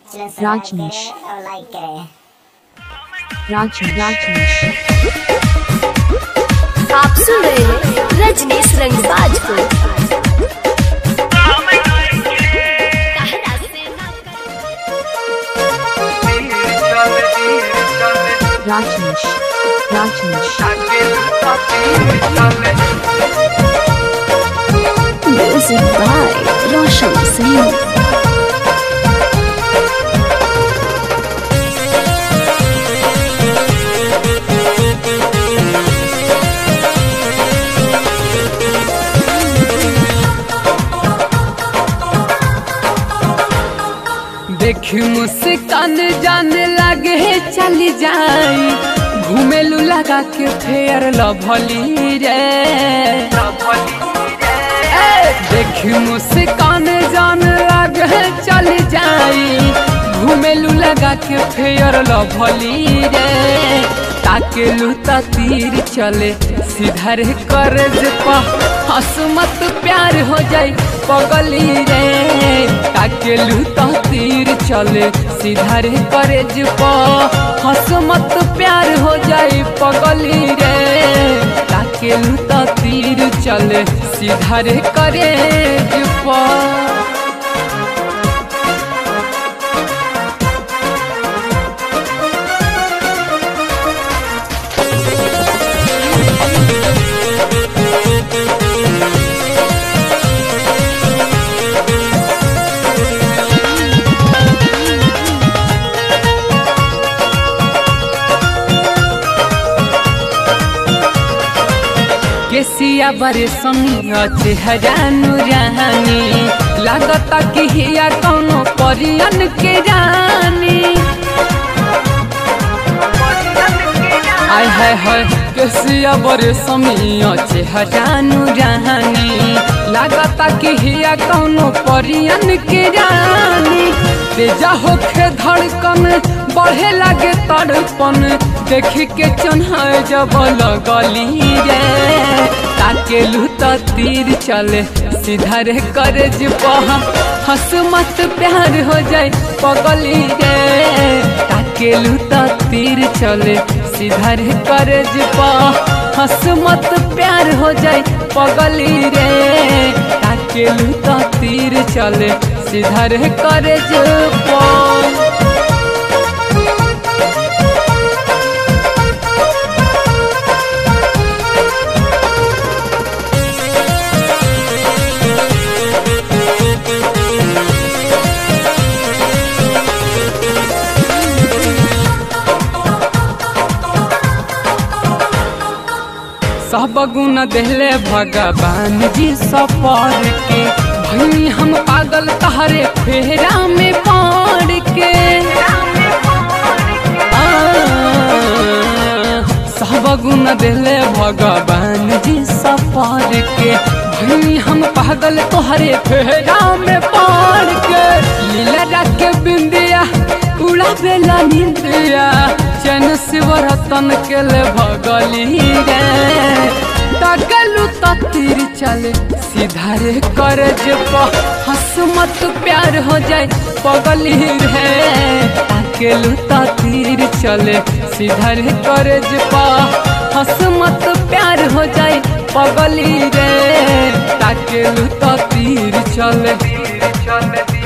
Channel subscribe Rajneesh. करें और लाइक करें राज राजनीश आप सुन रहे हैं रजनीश रंगबाज को कहरा से ना कर- राजनीश राजनीश म्यूजिक बाय रोशन सिंह देखी मुस्कान जाने लगे चली जाई घूमेलू लगा के फेयर लभली रे ए, देखी मुस्कान जाने लगे चली जाई घूमेलू लगा के फेयर लभली रे ताकेलू ता तीर चले सीधा रे करज पा हंस मत प्यार हो जाई पगली रे ताकेलू ता तीर चले सीधा रे करज पा हंस मत प्यार हो जाई पगली रे ताकेलू ता तीर चले सीधा रे करेज पा केसिया बरे संग चेहरा नुरानी लागता कि हिया कौनो परियन के रानी आय हाय हाय केसिया बरे समिया चेहरा नुरानी लागता कि हिया कौनो परियन के रानी तेजा होखे धड़कन बढ़े लागे तड़पन देखी के चन्हा जब लगली रे ताकेलू त तीर चले सीधा रे करज पहा हंस मत प्यार हो जाए पगली रे ताकेलू त तीर चले सीधा रे करज पहा हंस मत प्यार हो जाए पगली रे ताकेलू त तीर चले सीधा रे करज पहा सब गुण देले भगवान जी सपर के भई हम पागल तहरे फेरा में पड़ के आ, सब गुण देले भगवान जी सपर के भई हम पागल तोहरे फेरा में पड़ के लीला के बिंदिया उड़ा बेला निंदिया चैन शिवरतन के ले भगली रे तगलू तीर चले सीधा रे करज पा हंस मत प्यार हो जाए पगली रे अकेलू तीर चले सीधा रे करज पा हंस मत प्यार हो जाए पगली रे ताकेलू तीर चले तीर चले